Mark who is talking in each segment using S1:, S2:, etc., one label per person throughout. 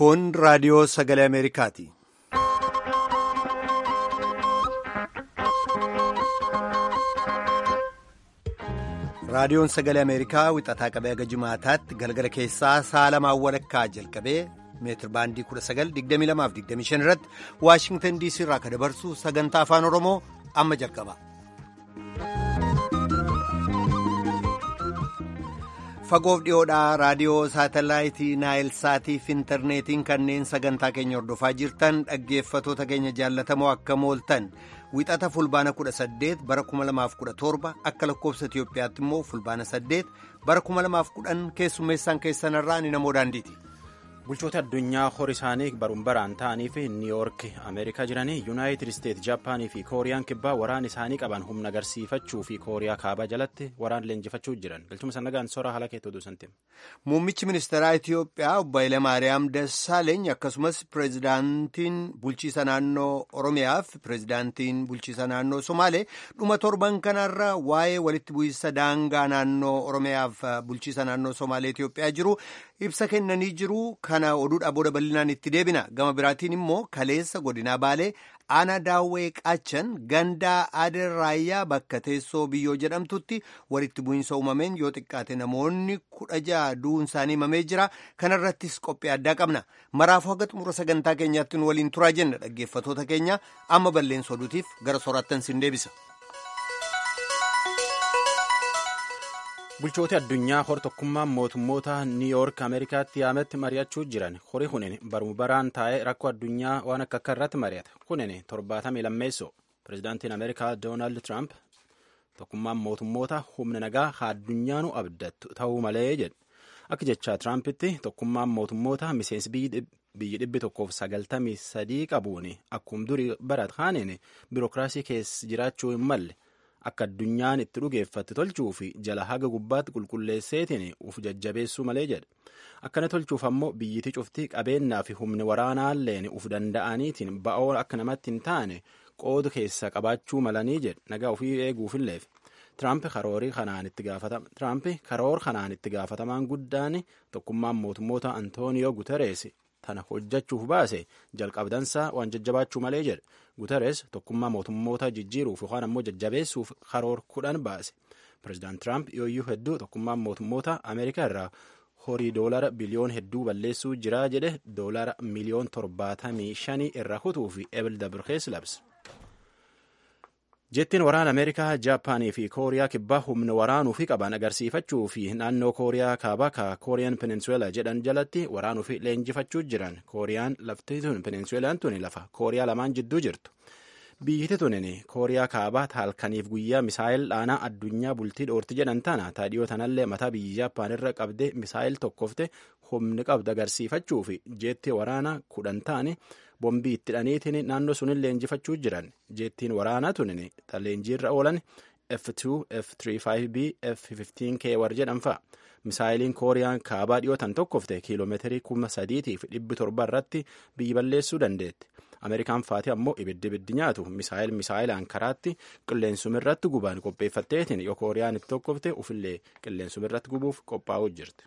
S1: Kun raadiyoo sagalee Ameerikaati. Raadiyoon sagalee Ameerikaa wixataa qabee haga jimaataatti galgala keessaa sa'a lamaan walakkaa jalqabee meetir baandii 1922-25 irratti Waashingtan DC irraa kan dabarsu sagantaa afaan Oromoo amma jalqaba. Fagoof dhiyoodhaa raadiyoo saatalaayitii Naayil Saatiif intarneetiin kanneen sagantaa keenya hordofaa jirtan dhaggeeffatoota keenya jaallatamoo akka mooltan wixata fulbaana 18 bara 2017 akka lakkoofsa Itiyoophiyaatti immoo fulbaana 8 bara 2010 keessummeessaan keessanarraa ni namoo daandiiti.
S2: bulchoota addunyaa hori isaanii baruun baraan ta'anii fi niiwuyoork ameerikaa jiranii yuunaayitid isteet jaapaanii fi kooriyaan kibbaa waraan isaanii qaban humna agarsiifachuu fi kooriyaa kaabaa jalatti waraan leenjifachuu jiran galchuma sannagaan sora haala keettoo duusanti.
S1: muummichi ministeeraa itiyoophiyaa obbo Hayilamaariyaam Dassaaleeny akkasumas pireezidaantiin bulchiisa naannoo oromiyaa fi pireezidaantiin bulchiisa naannoo somaalee dhuma torban kanarra waa'ee walitti bu'iinsa daangaa naannoo oromiyaa fi bulchiisa naannoo somaalee itiyoophiyaa jiru ibsa kennanii jiru. kana oduudhaa booda bal'inaan itti deebina gama biraatiin immoo kaleessa godinaa baalee ana daawwee qaachan gandaa aadee raayyaa bakka teessoo biyyoo jedhamtutti walitti bu'iinsa uumameen yoo xiqqaate namoonni kudha ja'a du'uun isaanii himamee jira kanarrattis qophii addaa qabna maraafuu haga xumura sagantaa keenyaatti nu waliin turaa jenna dhaggeeffatoota keenya amma balleessa oduutiif gara soraattan sin deebisa.
S2: bulchooti addunyaa hor tokkummaan mootummoota niiwuyoork ameerikaatti yaametti mari'achuu jiran horii kunin baruma baraan taa'ee rakkoo addunyaa waan akka akka irratti mari'ata kunin torbaatamii lammeessoo pireezidaantiin ameerikaa doonaald tiraamp tokkummaan mootummoota humna nagaa haa addunyaanu abdattu ta'uu malee jedhe akka jechaa tiraampitti tokkummaan mootummoota miseensi biyyi dhibbi tokkoof sagaltamii sadii qabuun akkuma durii barat kaaniin biirokiraasii keessa jiraachuu hin malle. akka addunyaan itti dhugeeffatti tolchuu fi jala haga gubbaatti qulqulleesseetiin uf jajjabeessuu malee jedhe akkana tolchuuf ammoo biyyiti cuftii qabeenyaa fi humni waraanaalleen uf danda'aniitiin ba'oo akka namatti hin taane qoodu keessa qabaachuu malanii jedhe nagaa ofii eeguufilleef tiraamp karoor kanaan itti gaafatamaan guddaan tokkummaan mootummoota antooniyoo guterees tana hojjechuuf baase jalqabdansaa waan jajjabaachuu malee jedhe guteres tokkummaa mootummoota jijjiiruuf yookaan ammoo jajjabeessuuf karoor kudhan baase pireezidaant tiraamp yooyyuu hedduu tokkummaan mootummoota ameerikaa irraa horii doolara biliyoon hedduu balleessuu jiraa jedhe doolara miliyoon torbaatamii shanii irra kutuu fi ebil dabirkees labse. jettiin waraana ameerikaa jaapaanii fi kooriyaa kibbaa humna waraanuu fi qaban agarsiifachuu fi naannoo kooriyaa kaabaa ka kooriyaan peninsuela jedhan jalatti waraanuu fi leenjifachuu jiran kooriyaan lafti tun peninsuelaan tun lafa kooriyaa lamaan jidduu jirtu biyyiti tunin kooriyaa kaabaa halkaniif guyyaa misaayil dhaanaa addunyaa bultii dhoorti jedhan tana taadhiyoo tanallee mataa biyya jaappaan irra qabde misaayil tokkofte humni qabdu agarsiifachuu fi jeetti waraanaa kudhan ta'ani bombii itti dhaniitiin naannoo sunin leenjifachuu jiran jeettiin waraanaa tunin leenjiirra oolan F2, F35B, F15K war jedhan fa'a. Misaayiliin kooriyaan kaabaa dhiyootan tokkofte kiiloomeetirii kuma sadiitii fi dhibbi torba irratti biyyi balleessuu dandeetti. Ameerikaan faati ammoo ibiddi ibiddi nyaatu misaayil misaayilaan karaatti qilleensumirratti gubaan qopheeffatteetiin yoo kooriyaan itti tokkofte ufillee qilleensumirratti gubuuf qophaa'uu jirti.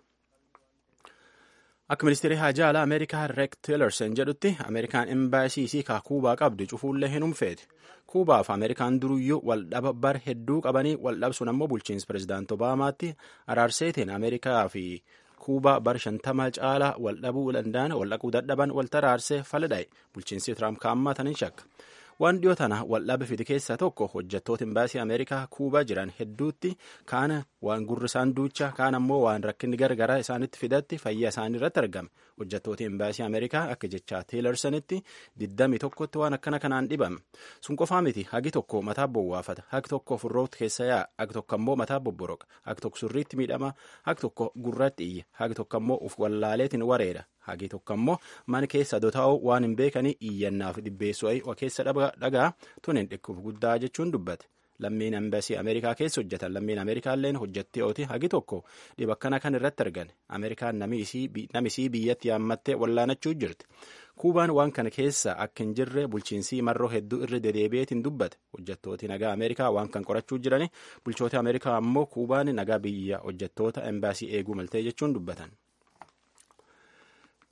S2: Akka ministeerri haajaa alaa Ameerikaa Reek Tillerson jedhutti Ameerikaan imbaasiisii kaa Kuubaa qabdu cufuullee hin humfeeti. Kuubaaf Ameerikaan duruyyuu waldhaba bar hedduu qabanii waldhabsuun ammoo bulchiinsa pireezidaant Obaamaatti araarseetiin Ameerikaa fi Kuubaa bar shantama caalaa waldhabuu danda'an waldhaquu dadhaban walta araarsee faladhaa'e bulchiinsi Tiraamp kaammaa tanin shakka. waan dhiyoo tana waldhaba fide keessaa tokko hojjettoota imbaasii ameerikaa kuubaa jiran hedduutti kaana waan gurri isaan duucha kaan ammoo waan rakkinni gargaraa isaanitti fidatti fayyaa isaanii irratti argame hojjettoota imbaasii ameerikaa akka jechaa teelersanitti diddami tokkotti waan akkana kanaan dhibame sun qofaa miti hagi tokko mataa bowwaafata hagi tokko furroota keessa yaa'a hagi tokko ammoo mataa bobboroqa hagi tokko surriitti miidhama hagi tokko gurratti iyya hagi tokko ammoo uf wallaaleetiin wareera hagi tokko ammoo mana keessa dotaa'uu waan hin beekanii iyyannaaf dhibbeessuu keessa dhagaa tunin dhikkuuf guddaa jechuun dubbate lammiin embaasii ameerikaa keessa hojjetan lammiin ameerikaalleen hojjettooti hagi tokko dhiba akkana kan irratti argan ameerikaan namisii biyyatti yaammattee wallaanachuu jirti kuubaan waan kana keessa akka hin jirre bulchiinsii marroo hedduu irra dedeebi'eetiin dubbate hojjettooti nagaa ameerikaa waan kan qorachuu jirani bulchoota ameerikaa ammoo kuubaan nagaa biyya hojjettoota embaasii eeguu maltee jechuun dubbatan.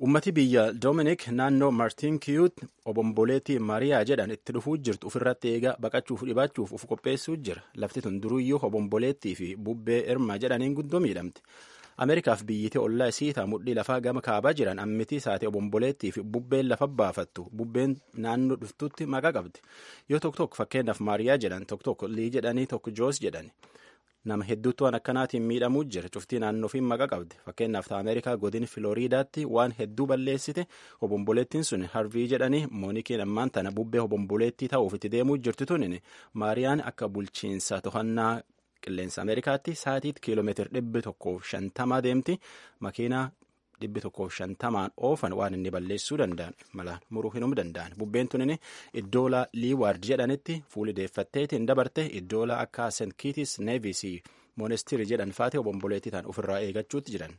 S2: ummati biyya doominik naannoo maartiin kiyuut obomboleettii maariyaa jedhan itti dhufuu jirtu ofirratti eegaa baqachuuf dhibaachuuf uf qopheessuu jira lafti tun duruyyuu obomboleettii fi bubbee irma jedhaniin guddoo miidhamte ameerikaaf biyyittii ollaa isiitaa mudhii lafaa gama kaabaa jiran ammitii saate obomboleettii fi bubbeen lafa baafattu bubbeen naannoo dhuftutti maqaa qabdi yoo tokko tokko fakkeenyaaf maariyaa jedhan tokko tokko lii jedhanii tokko joos jedhani nama hedduutu waan akkanaatiin miidhamuu jira cuftii naannoofiin maqaa qabdi fakkeenyaaf ta ameerikaa godin filooriidaatti waan hedduu balleessite obomboleettiin sun harvii jedhanii moonikiin ammaan tana bubbee obomboleettii ta'uuf itti deemuu jirtu tunin maariyaan akka bulchiinsa to'annaa qilleensa ameerikaatti saatiitti kiiloomeetira dhibbi tokkoof shantamaa deemti makiinaa dhibbi tokkoof shantamaan oofan waan inni balleessuu danda'an mala muruu hinum danda'an bubbeen tunin iddoola liiwaard jedhanitti fuuli deeffatteetiin dabarte iddoola akka sent kiitis neevis moonestirii jedhan faate obomboleettii ta'an ofirraa eeggachuutti jiran.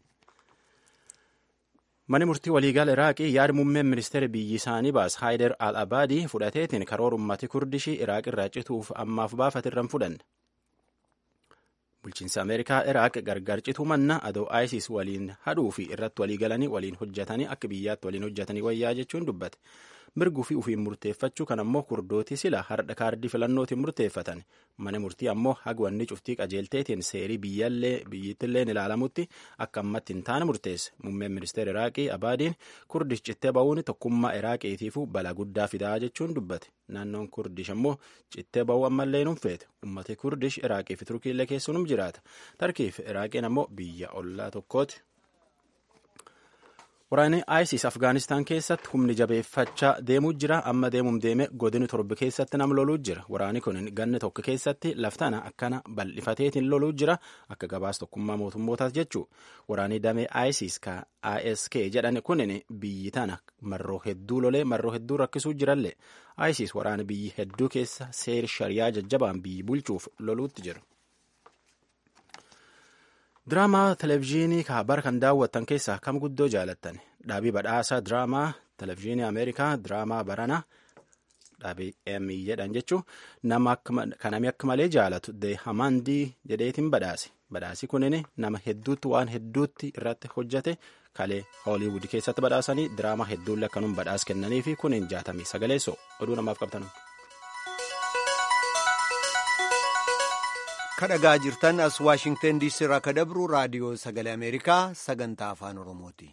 S2: Mani murtii waliigala Iraaqii yaada muummeen ministeera biyyi isaanii baas Haayider al-Abaadii fudhateetiin karoora ummati kurdishii Iraaq irraa cituuf ammaaf baafatirran fudhanne. bulchiinsa ameerikaa iraaq gargar cituu manna adoo isis waliin hadhuu fi irratti walii galanii waliin hojjetanii akka biyyaatti waliin hojjetanii wayyaa jechuun dubbate mirguu fi ufiin murteeffachuu kan ammoo kurdooti sila hardha kaardii filannootiin murteeffatan mana murtii ammoo hagwanni cuftii qajeelteetiin seerii biyyittilleen ilaalamutti akka ammatti hin taane murteesse muummeen ministeera iraaqii abaadiin kurdish cittee ba'uun tokkummaa iraaqiitiifuu balaa guddaa fidaa jechuun dubbate naannoon kurdish ammoo cittee ba'uu ammallee nun feete ummati kurdish iraaqii fi turkiillee keessuunum jiraata tarkiif iraaqiin ammoo biyya ollaa tokkooti. Waraanni ISIS Afgaanistaan keessatti humni jabeeffachaa deemuu jira. Amma deemuun deeme godini torba keessatti nam loluu jira. Waraanni kun ganna tokko keessatti laftana akkana bal'ifateetiin loluu jira. Akka gabaas tokkummaa mootummootaas jechuu. Waraanni damee ISIS ka ISK jedhan kunin biyyi tana marroo hedduu lolee marroo hedduu rakkisuu jirallee. ISIS waraana biyyi hedduu keessa seeri shariyaa jajjabaan biyyi bulchuuf loluutti jira. diraamaa televezyiinii bara kan daawwattan keessaa kam guddoo jaalattan dhaabii badhaasaa diraamaa televezyiinii ameerikaa diraamaa barana dhaabii emmy jedhan jechuun nama kanami akka malee jaalatu de hamandii jedheetiin badhaase badhaasi kunin nama hedduutti waan hedduutti irratti hojjate kalee hooliwud keessatti badhaasanii diraamaa hedduullee akkanum badhaas kennanii fi kunin jaatamii sagaleessoo oduu namaaf qabtan.
S1: kadhagaa jirtan as waashingtan diisii irraa ka dabru raadiyoo sagalee ameerikaa sagantaa afaan oromooti.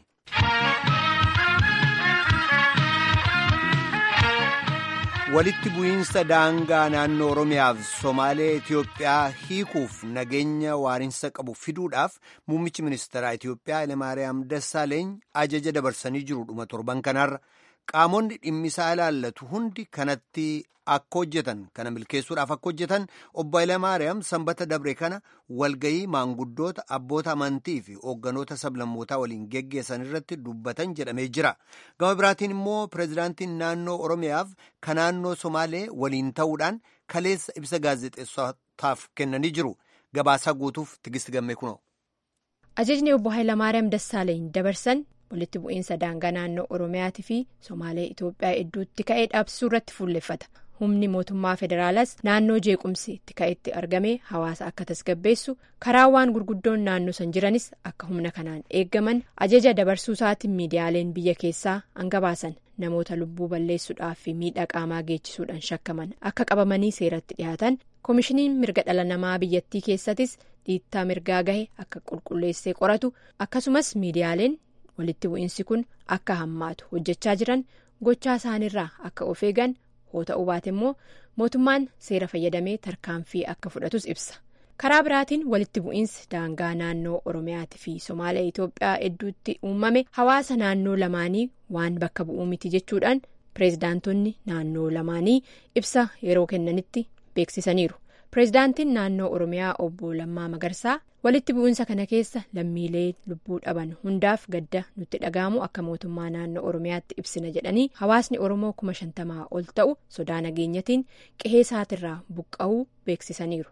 S1: walitti bu'iinsa daangaa naannoo oromiyaaf somaalee itiyoophiyaa hiikuuf nageenya waarinsa qabu fiduudhaaf muummichi ministeeraa itiyoophiyaa hayilemaariyaam dassaaleeny ajaja dabarsanii jiru dhuma torban kanarra qaamonni dhimmisaa ilaallatu hundi kanatti akka hojjetan kana milkeessuudhaaf akka hojjetan obbo Hayilemaariyaam sanbata dabre kana walgayii maanguddoota abboota amantii fi hoogganoota sablammootaa waliin geggeessan irratti dubbatan jedhamee jira. Gama biraatiin immoo pireezidaantiin naannoo Oromiyaaf ka naannoo Somaalee waliin ta'uudhaan kaleessa ibsa gaazexeessotaaf kennanii jiru. Gabaasaa guutuuf tigisti gammee kunoo.
S3: Ajajni obbo Hayilamaariyaam Dassaaleeny dabarsan walitti bu'iinsa daangaa naannoo Oromiyaatii fi Somaalee Itoophiyaa hedduutti ka'ee dhaabsisuu irratti fuulleffata. Humni mootummaa federaalaas naannoo jeequmsi itti ka'etti argamee hawaasa akka tasgabbeessu karaawwan gurguddoon naannoo san jiranis akka humna kanaan eeggaman ajaja dabarsuu isaatiin miidiyaaleen biyya keessaa hangabaasan namoota lubbuu balleessuudhaaf fi miidhaa qaamaa geechisuudhaan shakkaman akka qabamanii seeratti dhiyaatan koomishiniin mirga dhala namaa biyyattii keessattis dhiittaa mirgaa gahe akka qulqulleessee qoratu akkasumas miidiyaaleen walitti bu'iinsi kun akka hammaatu hojjechaa jiran gochaa isaaniirraa akka of eegan. hoo ta'uu baate immoo mootummaan seera fayyadamee tarkaanfii akka fudhatus ibsa karaa biraatiin walitti bu'iinsi daangaa naannoo oromiyaatii fi somaalee itoophiyaa hedduutti uumame hawaasa naannoo lamaanii waan bakka bu'uu miti jechuudhaan pireezidaantonni naannoo lamaanii ibsa yeroo kennanitti beeksisaniiru pireezidaantiin naannoo oromiyaa obbo lammaa magarsaa walitti bu'iinsa kana keessa lammiilee lubbuu dhaban hundaaf gadda nutti dhaga'amu akka mootummaa naannoo oromiyaatti ibsina jedhanii hawaasni oromoo kuma shantamaa ol ta'u sodaa nageenyatiin qe'ee isaatirraa buqqa'uu beeksisaniiru.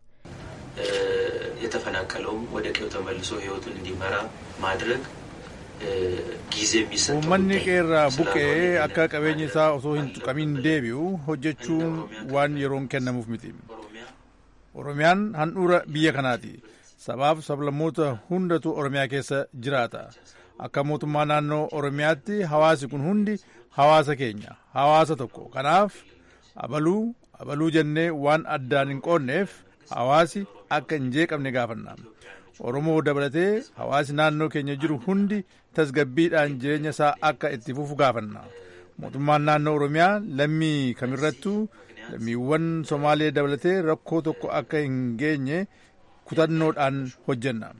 S4: የተፈናቀለውም ወደ ቀዬው ተመልሶ ህይወቱን እንዲመራ ማድረግ ጊዜ የሚሰጠው
S5: uummanni qeerraa buqqee akka qabeenyi isaa osoo hin tuqamin deebi'u hojjechuun waan yeroon kennamuuf miti oromiyaan handhuura biyya kanaati sabaaf sablammoota hundatu oromiyaa keessa jiraata akka mootummaa naannoo oromiyaatti hawaasi kun hundi hawaasa keenya hawaasa tokko kanaaf abaluu abaluu jennee waan addaan hin qoonneef hawaasi akka hin jeeqamne gaafanna oromoo dabalatee hawaasi naannoo keenya jiru hundi tasgabbiidhaan jireenya isaa akka itti fufu gaafanna mootummaan naannoo oromiyaa lammii kamirrattuu lammiiwwan somaalee dabalatee rakkoo tokko akka hin geenye kutannoodhaan hojjenna.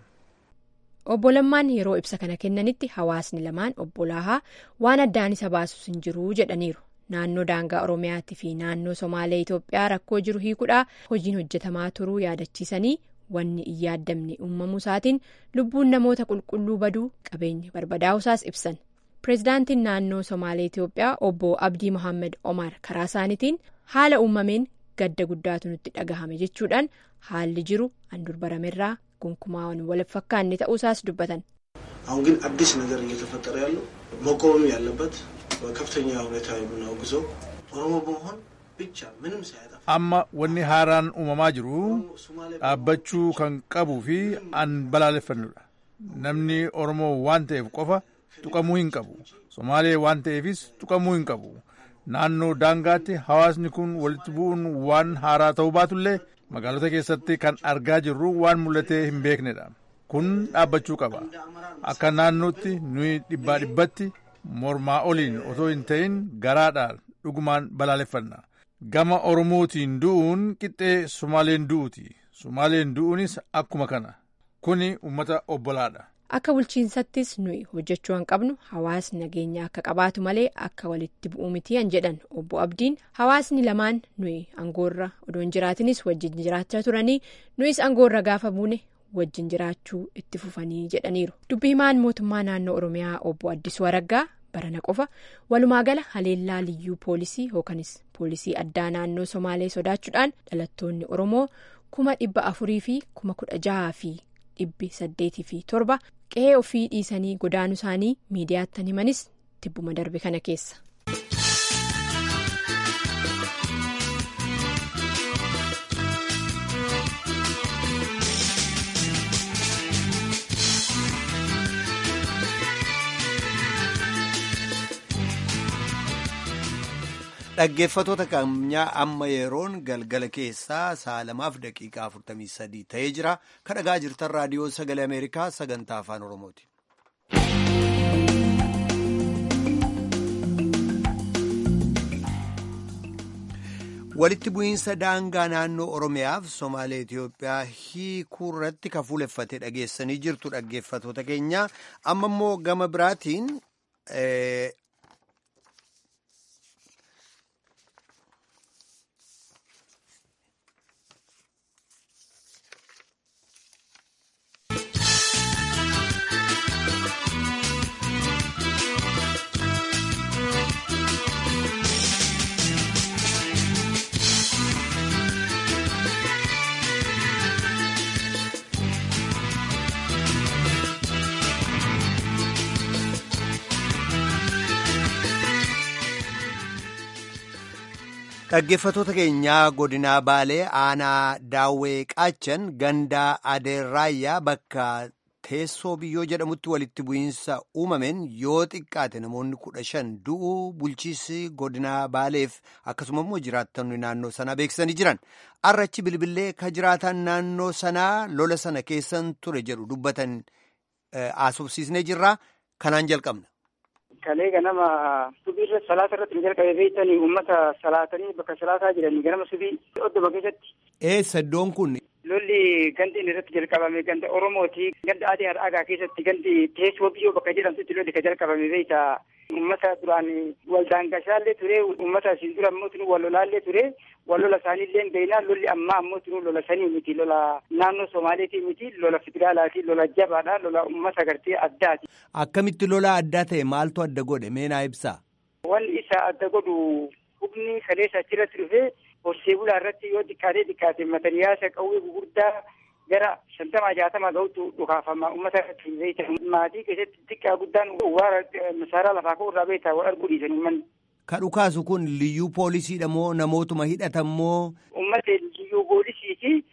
S3: obbo Lammaan yeroo ibsa kana kennanitti hawaasni lamaan obbolaahaa waan addaan isa baasus hin jiru jedhaniiru. Naannoo daangaa Oromiyaatii fi naannoo Somaalee Itoophiyaa rakkoo jiru hiikuudhaa hojiin hojjetamaa turuu yaadachiisanii wanni hin yaaddamne uumamuu isaatiin lubbuun namoota qulqulluu baduu qabeenya barbadaa'usaas ibsan. Pireezidaantiin naannoo Somaalee Itoophiyaa obbo Abdii Mohaammed Omar karaa isaaniitiin haala uumameen gadda guddaatu nutti dhagahame jechuudhaan haalli jiru አንዱር በረሜራ gonkumaa wal fakkaanne ta'uusaas dubbatan.
S6: አሁን ግን አዲስ ነገር እየተፈጠረ ያለው መቆምም ያለበት በከፍተኛ ሁኔታ የምናወግዘው ኦሮሞ በመሆን ብቻ ምንም ሳያጠፋ
S5: amma wanni haaraan uumamaa jiru dhaabbachuu kan qabuu fi an balaaleffannudha namni oromoo waan ta'eef qofa tuqamuu hin qabu somaalee waan ta'eefis tuqamuu hin qabu naannoo daangaatti hawaasni kun walitti bu'uun waan haaraa ta'uu baatullee magaalota keessatti kan argaa jirru waan mul'atee hin beeknedha kun dhaabbachuu qaba akka naannootti nuyi dhibbaa dhibbatti mormaa oliin otoo hin ta'in garaadhaan dhugumaan balaaleffanna gama oromootiin du'uun qixxee sumaaleen du'uuti sumaaleen du'uunis akkuma kana kuni ummata obbolaadha.
S3: akka bulchiinsattis nuyi hojjechuu hin qabnu hawaasni nageenya akka qabaatu malee akka walitti bu'uu miti an jedhan obbo abdiin hawaasni lamaan nuyi angoorra odoo hin jiraatinis wajjin jiraachaa turanii nuyis angoorra gaafa buune wajjin jiraachuu itti fufanii jedhaniiru dubbi himaan mootummaa naannoo oromiyaa obbo addisuu araggaa barana qofa walumaa gala haleellaa liyyuu poolisii yookanis poolisii addaa naannoo somaalee sodaachuudhaan dhalattoonni oromoo kuma dhibba afurii fi kuma kudha jahaa fi dhibbi saddeetii fi torba qe'ee ofii dhiisanii godaanuu isaanii miidiyaatti himanis tibbuma darbe kana keessa.
S1: Dhaggeeffatoota keenyaa amma yeroon galgala keessaa sa'a lamaaf daqiiqaa 43 ta'ee jira. Kan dhagaa jirtan raadiyoo sagalee Ameerikaa sagantaa afaan Oromooti. Walitti bu'iinsa daangaa naannoo Oromiyaaf Somaalee Itoophiyaa hiikuu irratti kan fuuleffate dhageessanii jirtu dhaggeeffatoota keenya. Amma immoo gama biraatiin. Dhaggeeffatoota keenyaa godinaa Baalee aanaa Daawwee Qaachan gandaa Adeerraayyaa bakka teessoo biyyoo jedhamutti walitti bu'iinsa uumameen yoo xiqqaate namoonni kudha shan du'uu bulchiisi godinaa Baaleef akkasuma immoo jiraattonni naannoo sanaa beeksisanii jiran. Arrachi bilbilee ka jiraatan naannoo sanaa lola sana keessan ture jedhu dubbatan haasofsiisnee jirra. Kanaan jalqabna.
S7: Kalee ganama subii irra salaata irratti ni jalqabe beektanii uummata salaatanii bakka salaataa jiranii ganama subii oddoma keessatti.
S1: Eessa iddoon kun?
S7: Lolli gandi inni irratti jalqabame ganda Oromooti. Ganda adii har'aagaa keessatti gandi teessoo biyyoo bakka jedhamtutti lolli kan jalqabame beekta. Uummata duraan waldaangashaallee ture uummata isin dura ammoo tunu wal lolaallee ture wal lola isaaniillee beeknaa lolli ammaa ammoo tunu lola sanii miti lola naannoo Somaaleetii miti lola federaalaati lola jabaadha lola uummata gartee addaati.
S1: Akkamitti lola addaa ta'e maaltu adda godhe meenaa ibsaa?
S7: Wanni isa adda godhu hubni kaleessa achirratti dhufee horsee bulaa irratti yoo xiqqaatee xiqqaate mataniyaasa qawwee gugurdaa gara shantamaa jaatamaa ga'utu dhukaafama uummata irratti beekta. Maatii keessatti xiqqaa guddaan waara masaaraa lafaa ka'u irraa beekta wal arguu dhiisan uummanni.
S1: Ka dhukaasu kun liyyuu poolisiidha moo namootuma hidhatan moo?
S7: Uummata liyyuu poolisiiti.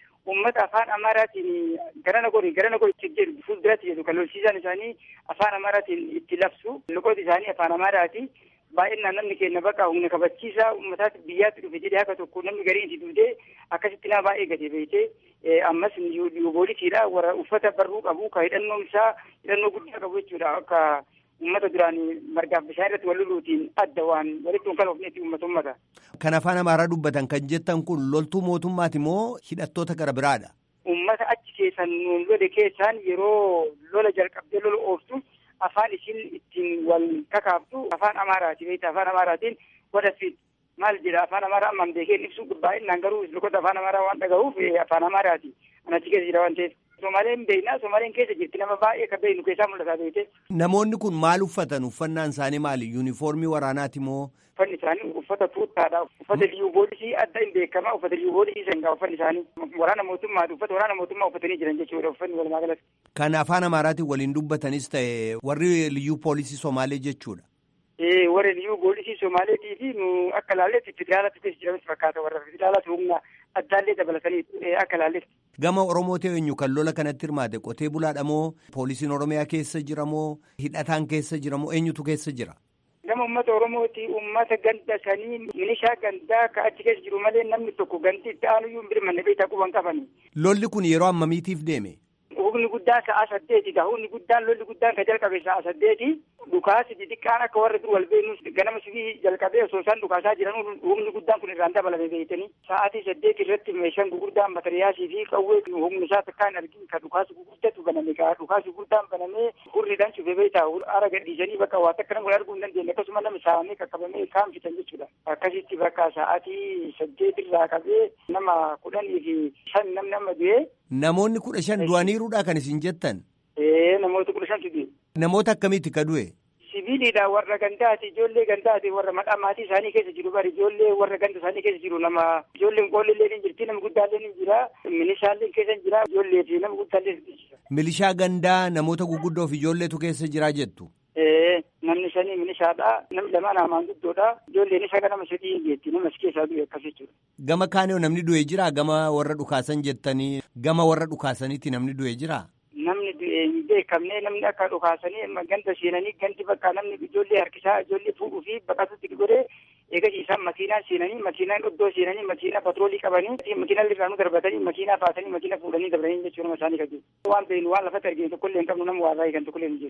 S7: uummata afaan amaaraatiin garana godhi garana godhi jedhu fuulduratti jedhu kan lolchiisaan isaanii afaan amaaraatiin itti labsu loqooti isaanii afaan amaaraati. baay'inaan namni keenya bakka humna kabachiisaa uummataatti biyyaatti dhufe jedhee akka tokko namni gariin itti duudee akkasitti nama baay'ee gadi beeytee ammas poolisiidha warra uffata barruu qabu ka hidhannoo isaa hidhannoo guddaa qabu jechuudha akka uummata duraan margaaf bishaan irratti wal loluutiin adda waan walitti hin kalofnetti uummata uummata.
S1: Kan afaan amaaraa dubbatan kan jettan kun loltuu mootummaati moo hidhattoota gara biraadha?
S7: Uummata achi keessan nuun lole keessaan yeroo lola jalqabdee lola ooftu afaan isin ittiin wal kakaaftu afaan amaaraati beekta afaan amaaraatiin wadafiid maal jedha afaan amaaraa ammaan beekeen ibsuu baay'inaan garuu loqota afaan amaaraa waan dhaga'uuf afaan amaaraati anachi keessa jira waan ta'eef. Somaaleen beeknaa Somaaleen keessa jirti nama baay'ee kan beeknu keessaa mul'ataa beekte.
S1: Namoonni kun maal uffatan uffannaan isaanii maali yuunifoormii waraanaati moo?
S7: Uffanni isaanii uffata tuuttaadha. Uffata liyyuu poolisii adda hin beekama. Uffata liyyuu poolisii sangaa uffanni isaanii. Waraana mootummaati. Uffata waraana mootummaa uffatanii jiran jechuudha uffanni walumaa galatti.
S1: Kan afaan Amaaraatiin waliin dubbatanis ta'e warri liyyuu poolisii Somaalee jechuudha.
S7: Ee warri liyyuu poolisii Somaaleetii fi nu akka laalletti federaalatti keessa jiranis fakkaata warra federaalatti humna addaallee dabalatanii akka laalletti.
S1: Gama Oromooti eenyu kan lola kanatti hirmaate qotee bulaadha moo poolisiin Oromiyaa keessa jira moo hidhataan keessa jira moo eenyutu keessa jira?
S7: Gama uummata Oromooti uummata ganda sanii milishaa gandaa ka achi keessa jiru malee namni tokko ganti itti aanuyyuu hin birmanne beektaa quban qabani.
S1: Lolli kun yeroo ammamiitiif deeme?
S7: Humni guddaan sa'a saddeeti ka humni guddaan lolli guddaan ka jalqabe sa'a saddeeti dhukaasi xixiqqaan akka warra dur wal beeknus ganama sibii jalqabee osoo isaan dhukaasaa jiran humni guddaan kun irraan dabalame beektanii sa'aatii saddeeti irratti meeshaan gurguddaan matariyaasii fi qawwee humni isaa takkaa hin argin ka dhukaasi gurguddatu baname ka dhukaasi gurguddaan banamee hurriidhaan cufee beektaa ara gadhiisanii bakka waa takka nama arguu hin dandeenye akkasuma nama saamee qaqqabamee kaan fitan jechuudha akkasitti bakka sa'aatii saddeeti irraa qabee nama kudhanii fi shan nam nama du'ee
S1: Namoonni kudha shan du'aniiruudha kan isin jettan.
S7: Ee namoota kudha shantu du'e.
S1: Namoota akkamiiti ka du'e?
S7: Sibiilidha warra gandaati ijoollee gandaati warra maqaa maatii isaanii keessa jiru bari ijoollee warra ganda isaanii keessa jiru nama ijoolleen qoollee ni jirti nama guddaallee ni jira minishaallee keessa jira ijoollee fi nama guddaallee ni jira.
S1: Milishaa gandaa namoota guguddoo fi ijoolleetu keessa jira jettu.
S7: Ee namni shanii milishaadha namni lamaan hamaan guddoodha ijoolleen isa nama sadii hin jeetti nama si keessaa du'e akkas jechuudha.
S1: Gama kaanee namni du'e jira gama warra dhukaasan jettanii gama warra dhukaasaniiti namni du'e jira.
S7: Namni du'e hin beekamne namni akka dhukaasanii ganda seenanii ganti bakka namni ijoollee harkisaa ijoollee fuudhuu fi baqatutti godhee eegas isaan makiinaa seenanii makiinaan iddoo seenanii makiinaa patroolii qabanii makiinaa irraanuu darbatanii makiinaa baasanii makiinaa fuudhanii dabalanii jechuudha isaanii kan jiru. Waan beeknu waan lafatti arginu tokkollee hin qabnu nama waa baay'ee kan tokkollee hin jiru.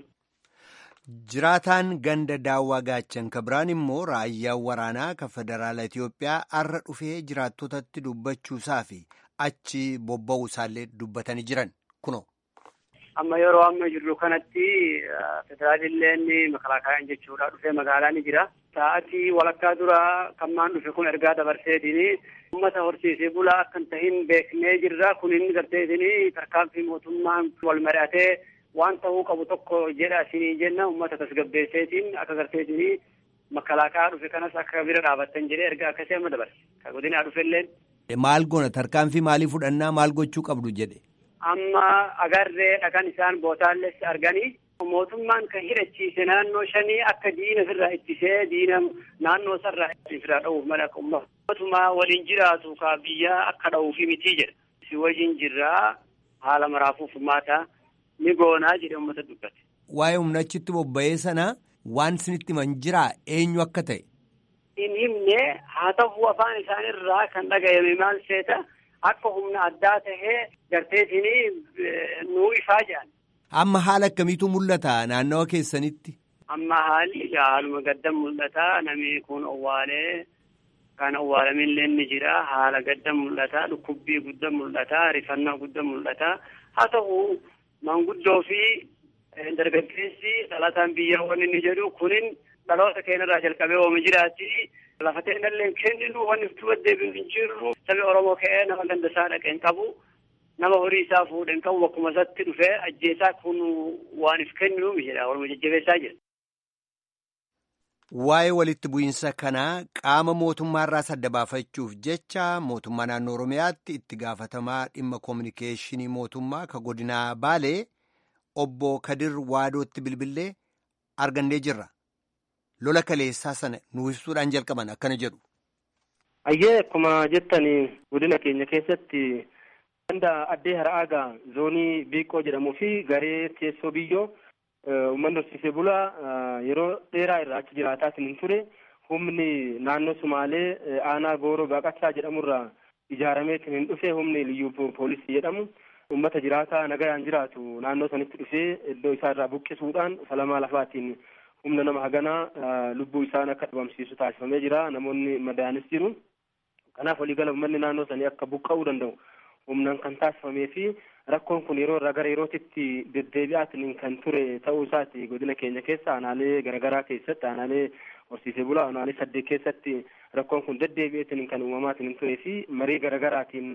S1: Jiraataan ganda daawwaa gaachan ka biraan immoo raayyaan waraanaa kan federaala Itoophiyaa har'a dhufee jiraattotatti dubbachuusaa fi achi bobba'uu isaallee dubbatanii jiran kunoo.
S8: Amma yeroo amma jirru kanatti federaalilleen makalaakaayaan jechuudha dhufee magaalaa ni jira. Sa'aatii walakkaa dura kammaan dhufe kun ergaa dabarseetini uummata horsiisee bulaa akka hin tahin beeknee jirra kun inni garteetini tarkaanfii mootummaan wal mari'atee waan ta'uu qabu tokko jedha isinii jenna uummata tasgabbeesseetiin akka garteetini makalaakaa dhufe kanas akka bira dhaabattan jedhee ergaa akkasii amma dabarse. Ka godinaa dhufelleen.
S1: Maal goona tarkaanfii maalii fudhannaa maal gochuu qabdu jedhe.
S8: Amma agarree dhagan isaan bootaalles arganii mootummaan kan hidhachiise naannoo shanii akka diina ofirraa ittisee diina naannoo sarraa ofirraa dha'uuf mala mootummaa waliin jiraatu ka biyya akka dha'uufi mitii jedha. Si wajjin jirraa haala maraafuuf furmaata ni goonaa jedhe uummata dubbate.
S1: Waa'ee humna achitti bobba'ee sana waan isinitti himan jiraa eenyu akka ta'e.
S8: In himne haa ta'u afaan isaanirraa kan dhaga'ame maal seeta akka humna addaa tahee garteetiin nuu ifaa jedhan.
S1: Amma haala akkamiitu mul'ata naannawa keessanitti?
S8: Amma haalli haaluma gaddan mul'ata namni kun owwaalee kan owwaalaminillee ni jira haala gaddan mul'ata dhukkubbii guddaa mul'ata rifannaa guddaa mul'ata haa ta'u manguddoo fi dargaggeessi dhalataan biyya wanni ni jedhu kunin dhaloota keenyarraa jalqabee ooma jiraatti lafa ta'inallee kenninu wanni itti deebiin hin jirru sabi Oromoo ka'ee nama ganda isaa dhaqeen qabu nama horii isaa fuudheen qabu bakkuma isatti dhufee ajjeesaa kun waan if kennu jedha waluma jajjabeessaa jira.
S1: Waa'ee walitti bu'iinsa kanaa qaama mootummaarraa adda baafachuuf jecha mootummaa naannoo Oromiyaatti itti gaafatamaa dhimma koominikeeshinii mootummaa ka godinaa Baalee obbo Kadir Waadootti bilbilee argannee jirra. Lola kaleessaa sana nuuf ibsuudhaan jalqaban akkana jedhu.
S9: Ayyee akkuma jettani godina keenya keessatti ganda addee har'aagaa zoonii biiqqoo jedhamuu fi garee teessoo biyyoo uummanni horsiisee bulaa yeroo dheeraa irraa achi jiraataatiin hin ture humni naannoo sumaalee aanaa gooroo baaqachaa jedhamurraa ijaarameetiin hin dhufe humni liyyuu poolisii jedhamu ummata jiraataa nagayaan jiraatu naannoo sanitti dhufee iddoo isaa irraa buqqisuudhaan falamaa lafaatiin humna nama haganaa lubbuu isaan akka dhabamsiisu taasifamee jira namoonni madaanis jiru kanaaf waliigala uummanni naannoo sanii akka buqqa'uu danda'u humnaan kan taasifamee fi rakkoon kun yeroo irraa gara yerootitti deddeebi'aatiin kan ture ta'uu isaati godina keenya keessa aanaalee garaagaraa keessatti aanaalee horsiisee bulaa aanaalee saddeet keessatti rakkoon kun deddeebi'eetiin kan uumamaatiin turee fi marii garaagaraatiin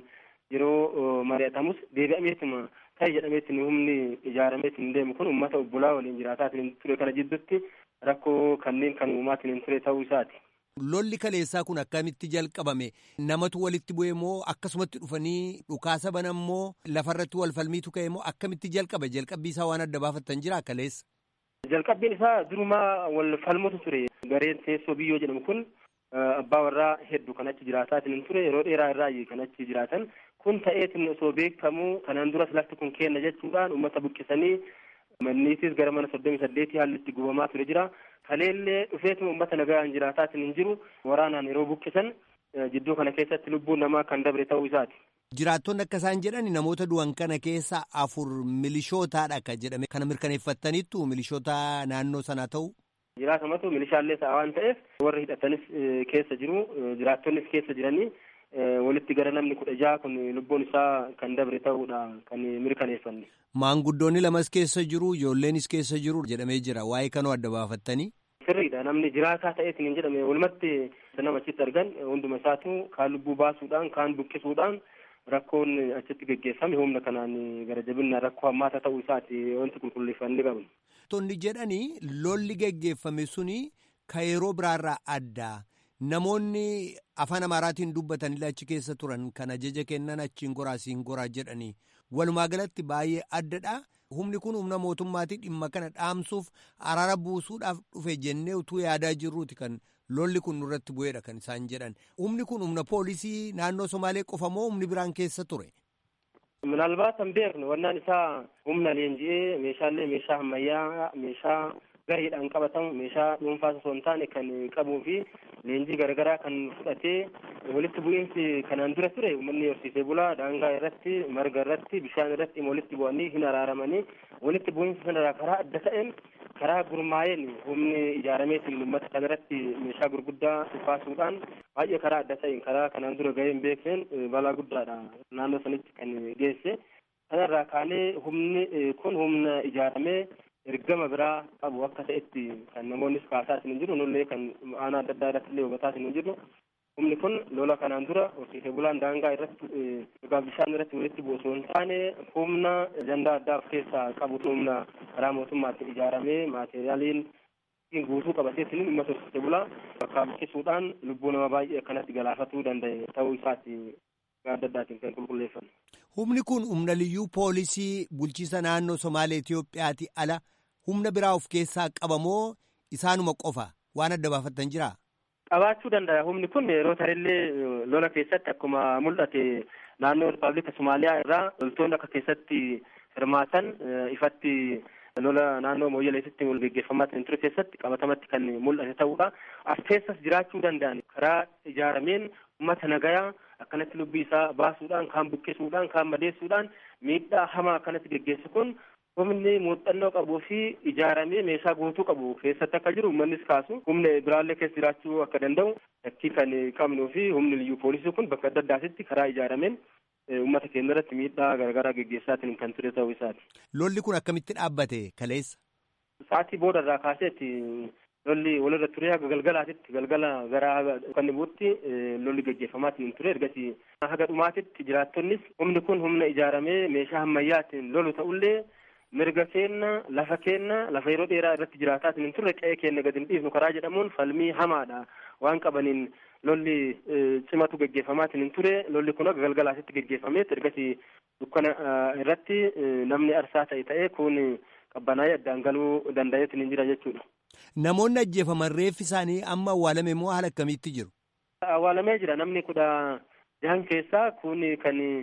S9: yeroo mari'atamus deebi'ameetuma ta'e jedhameetiin humni ijaarameetiin deemu kun uummata obbolaa waliin jiraataatiin ture kana jidduutti rakkoo kanneen kan uumamaatiin ture ta'uu isaati.
S1: Lolli kaleessaa kun akkamitti jalqabame namatu walitti bu'e moo akkasumatti dhufanii dhukaasa banan moo lafarratti wal falmiitu ka'e moo akkamitti jalqabe jalqabbii isaa waan adda baafattan jira kaleessa.
S9: Jalqabbiin isaa durumaa wal falmutu ture gareen teessoo biyyoo jedhamu kun abbaa warraa hedduu kan achi jiraataatiin ture yeroo dheeraa irraa kan achi jiraatan kun ta'eetiin osoo beekamu kanaan duras lafti kun kenna jechuudhaan uummata buqqisanii manniitis gara mana soddomii saddeetii haalli itti gubamaa ture jira. kaleellee dhufeetuma uummata nagaan jiraataatiin hin jiru waraanaan yeroo buqqisan jidduu kana keessatti lubbuun namaa kan dabre ta'uu isaati.
S1: Jiraattonni akka isaan jedhan namoota du'an kana keessa afur milishootaadha kan jedhame kana mirkaneeffattaniittu milishoota naannoo sanaa ta'u.
S9: Jiraatamatu milishaallee ta'a waan ta'eef warri hidhatanis keessa jiru jiraattonnis keessa jiranii walitti gara namni kudha jaha kun lubbuun isaa kan dabre ta'uudha kan mirkaneeffanne.
S1: Maanguddoonni lamas keessa jiru ijoolleenis keessa jiru jedhamee jira waa'ee kanoo adda baafattanii.
S9: Sirriidha namni jiraataa ta'eetiin hin jedhame walumatti nama achitti argan hunduma isaatu kaan lubbuu baasuudhaan kaan buqqisuudhaan rakkoon achitti geggeeffame humna kanaan gara jabinaan rakkoo hammaata ta'uu isaati wanti qulqulleeffannee qabnu.
S1: Tonni jedhanii lolli geggeeffame suni ka yeroo biraarraa adda. Namoonni afaan Amaaraatiin dubbatanillee achi keessa turan kan ajaja kennan achiin goraa siin goraa jedhanii walumaa galatti baay'ee addadha. Humni kun humna mootummaatii dhimma kana dhaamsuuf araara buusuudhaaf dhufe jennee utuu yaadaa jirruuti kan lolli kun nurratti bu'eedha kan isaan jedhan. Humni kun humna poolisii naannoo Somaalee qofa moo humni biraan keessa ture?
S9: Minaalbaat hin beeknu wannaan isaa humna leenji'ee meeshaalee meeshaa ammayyaa meeshaa gareedhaan qabatamu meeshaa dhuunfaa osoo hin taane kan qabuu fi leenjii garaagaraa kan fudhatee walitti bu'iinsi kanaan dura ture uummanni horsiisee bulaa daangaa irratti marga irratti bishaan irratti walitti bu'anii hin araaramanii walitti bu'iinsi sanarraa karaa adda ta'een karaa gurmaa'een humni ijaarameetiin uummata kanarratti meeshaa gurguddaa baasuudhaan baay'ee karaa adda ta'een karaa kanaan dura gahee hin beekneen balaa guddaadha naannoo sanitti kan geesse kanarraa kaanee humni kun humna ijaaramee ergama biraa qabu akka ta'etti kan namoonnis kaasaatiin hin jiru nullee kan aanaa adda addaa irratti illee hubataatiin hin jiru humni kun lola kanaan dura horsiisee bulaan daangaa irratti dhugaa bishaan irratti walitti bu'u osoo hin taane humna ajandaa addaa of keessaa qabu humna karaa mootummaatiin ijaaramee maateriyaaliin guutuu qabateetiin uummata horsiisee bulaa bakka buqqisuudhaan lubbuu nama baay'ee akkanatti galaafatuu danda'e ta'uu isaati adda addaatiin kan qulqulleeffanne.
S1: Humni kun humna liyyuu poolisii bulchiisa naannoo Somaalee Itoophiyaati ala humna biraa of keessaa qabamoo isaanuma qofa waan adda baafattan jiraa?
S9: Qabaachuu danda'a. Humni kun yeroo tarillee lola keessatti akkuma mul'ate naannoo Rippaabilika Somaaliyaa irraa loltoonni akka keessatti hirmaatan ifatti lola naannoo mooyyaleetitti geggeeffamaa ture keessatti qabatamatti kan mul'ate ta'uudha. As keessas jiraachuu danda'an karaa ijaarameen uummata nagayaa akkanatti lubbii isaa baasuudhaan kaan buqqisuudhaan kaan madeessuudhaan miidhaa hamaa akkanatti geggeessu kun humni muuxannoo qabuu fi ijaaramee meeshaa guutuu qabu keessatti akka jiru uummannis kaasu humna biraallee keessa jiraachuu akka danda'u shakkii kan qabnuu fi humni liyyuu poolisii kun bakka adda addaatitti karaa ijaarameen uummata keenya irratti miidhaa garaagaraa geggeessaatiin kan ture ta'uu isaati.
S1: Lolli kun akkamitti dhaabbate kaleessa?
S9: Sa'aatii booda irraa kaaseetti lolli walirra ture haga galgalaatitti galgala gara kan bu'utti lolli geggeeffamaatiin ture ergasii haga dhumaatitti jiraattonnis humni kun humna ijaaramee meeshaa ammayyaatiin lolu ta'ullee mirga keenna lafa keenna lafa yeroo dheeraa irratti jiraataatiin hin turre qe'ee keenya gadi hin dhiifnu karaa jedhamuun falmii hamaadha waan qabaniin lolli cimatu geggeeffamaatiin hin ture lolli kun haga galgalaatitti geggeeffameet ergasii dukkana irratti namni arsaa ta'e ta'ee kun qabbanaa'ee addaan galuu danda'eetiin hin jira jechuudha.
S1: Namoonni ajjeefaman reeffi isaanii amma awwaalame moo haala akkamiitti jiru?
S9: Awwaalamee jira namni kudha jahan keessaa kun kan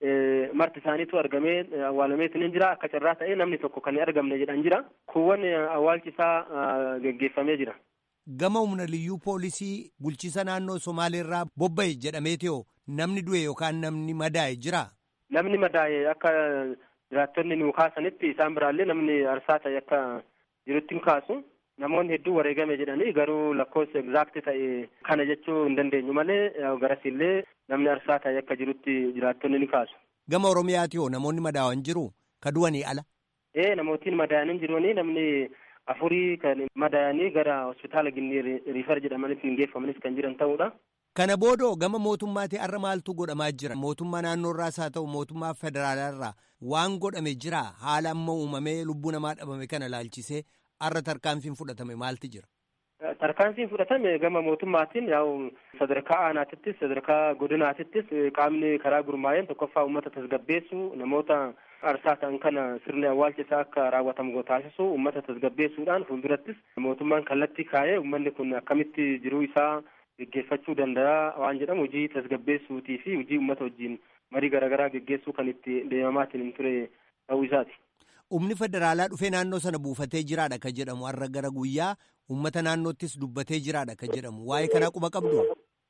S9: marti isaaniitu argamee awwaalameetiin jira akka carraa ta'ee namni tokko kan hin argamne jedhan jira kuuwwan awwaalchi isaa geggeeffamee jira.
S1: Gama humna liyyuu poolisii bulchiisa naannoo Somaaleerraa bobba'e jedhameetoo namni du'e yookaan namni madaa'e jira.
S9: Namni madaa'e akka jiraattonni nu kaasanitti isaan biraallee namni arsaa ta'e akka jirutti hin kaasu. Namoonni hedduu wareegame jedhanii garuu lakkoofsa egzaakti ta'e kana jechuu hin dandeenyu malee garasillee namni arsaa ta'e akka jirutti jiraattonni ni kaasu.
S1: Gama Oromiyaati hoo namoonni madaa'an jiru ka du'anii ala.
S9: Ee namootiin madaa'anii jiranii namni afurii kan madaa'anii gara hospitaala Ginnii riifar jedhamanitti hin geeffamanis kan jiran ta'uudha.
S1: Kana boodoo gama mootummaatii har'a maaltu godhamaa jira? Mootummaa naannoorraas haa ta'u mootummaa federaalaarraa waan godhame jira haala amma uumamee lubbuu namaa dhabame kana laalchisee har'a tarkaanfiin fudhatame maalti jira?
S9: Tarkaanfiin fudhatame gama mootummaatiin yaa'u sadarkaa aanaatittis sadarkaa godinaatittis qaamni karaa gurmaa'een tokkoffaa uummata tasgabbeessuu namoota arsaa ta'an kana sirni awwaalcha isaa akka raawwatamu taasisu uummata tasgabbeessuudhaan fuuldurattis mootummaan kallattii kaa'ee uummanni kun akkamitti jiruu isaa geggeeffachuu danda'a waan jedhamu hojii tasgabbeessuutii fi hojii uummata wajjin marii garaagaraa geggeessuu kan itti deemamaatiin hin ture ta'uu isaati.
S1: Humni federaalaa dhufee naannoo sana buufatee jiraadha ka jedhamu har'a gara guyyaa uummata naannoottis dubbatee jiraadha ka jedhamu waa'ee kanaa quba qabdu.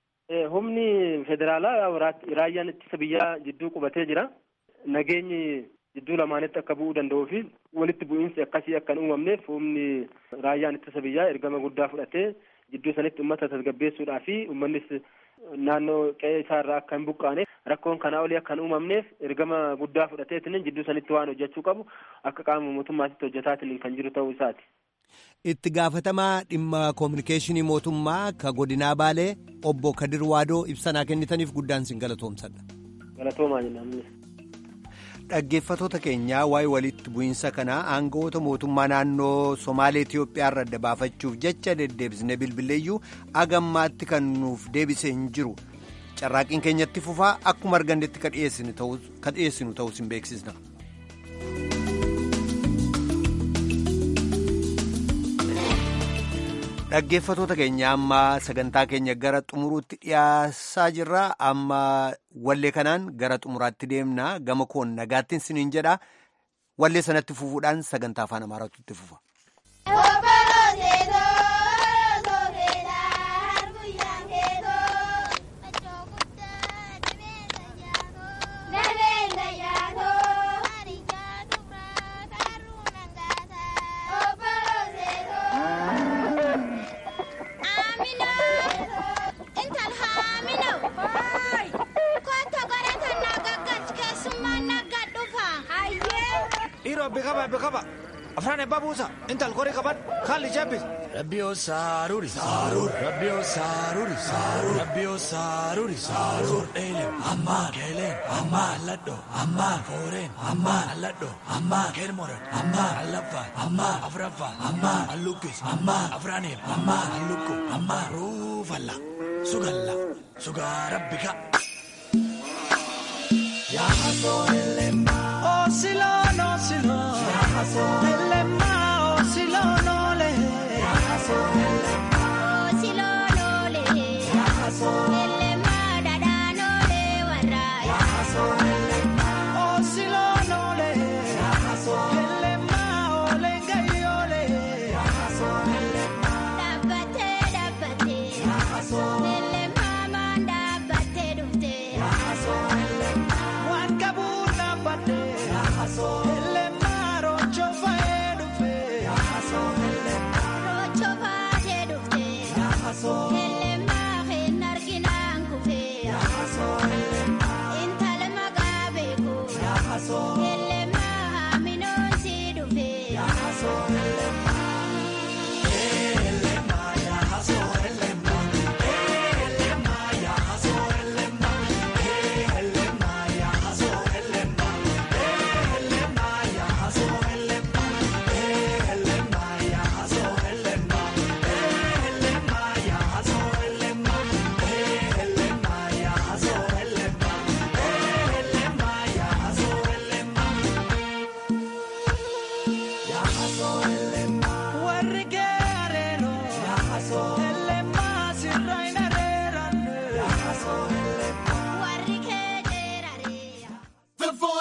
S9: Humni federaalaa raayyaan ittisa biyyaa jidduu qubatee jira. Nageenyi jidduu lamaanitti akka bu'uu danda'uu fi walitti bu'iinsi akkasii akka hin uumamneef humni raayyaan ittisa biyyaa ergama guddaa fudhatee jidduu sanitti uummata tasgabbeessuudhaa fi uummannis naannoo qe'ee isaarraa akka hin buqqaane rakkoon kanaa olii akka hin uumamneef ergama guddaa fudhateetiin jidduu sanitti waan hojjechuu qabu akka qaama mootummaatitti hojjetaatiin kan jiru ta'uu isaati.
S1: Itti gaafatamaa dhimma koominikeeshinii mootummaa ka godinaa baalee obbo Kadir Waadoo ibsanaa kennitaniif guddaan sin galatoomsadha.
S9: Galatoomaa jennaan.
S1: Dhaggeeffatoota keenyaa waa'ee walitti bu'iinsa kanaa aangawoota mootummaa naannoo Somaalee Itiyoophiyaa irra adda baafachuuf jecha deddeebisnee bilbileeyyuu agammaatti kan nuuf deebise hin jiru. Carraaqiin keenyatti fufaa akkuma argannetti ka dhiyeessinu ta'us hin beeksisna. Dhaggeeffatoota keenya amma sagantaa keenya gara xumuruutti dhiyaasaa jirra. Amma wallee kanaan gara xumuraatti deemna. Gama koon nagaattiin siniin jedha. Wallee sanatti fufuudhaan sagantaa afaan Amaaraatu itti fufa.
S10: Bikaba bikaba afaan eebbaa buusa intal korii qaban haalli jabbis. Rabbiyoo saaruuri saaruur rabbiyoo saaruuri saaruur rabbiyoo saaruuri saaruur dheelen ammaa keelen ammaa alladho ammaa fooreen ammaa alladho ammaa keelmoran ammaa allaffaan ammaa afraffaan ammaa allukkis ammaa afraaniin ammaa allukku ammaa ruufalla sugalla sugaa rabbika. Yaa hasoo elema. Osilon, osilon. Elema, osilon, ole. Osilon, ole. Elema, dadan, ole, warra. Osilon, ole. Elema, ole, gai, ole. Dabbate, dabbate. Elema, man, dabbate, dufte. Waan qabuun dhaabbate. Elema rocho faayee dhufe. Rocho faayee dhufe. Elema hin arginaan kufe. Intala magaa beeku.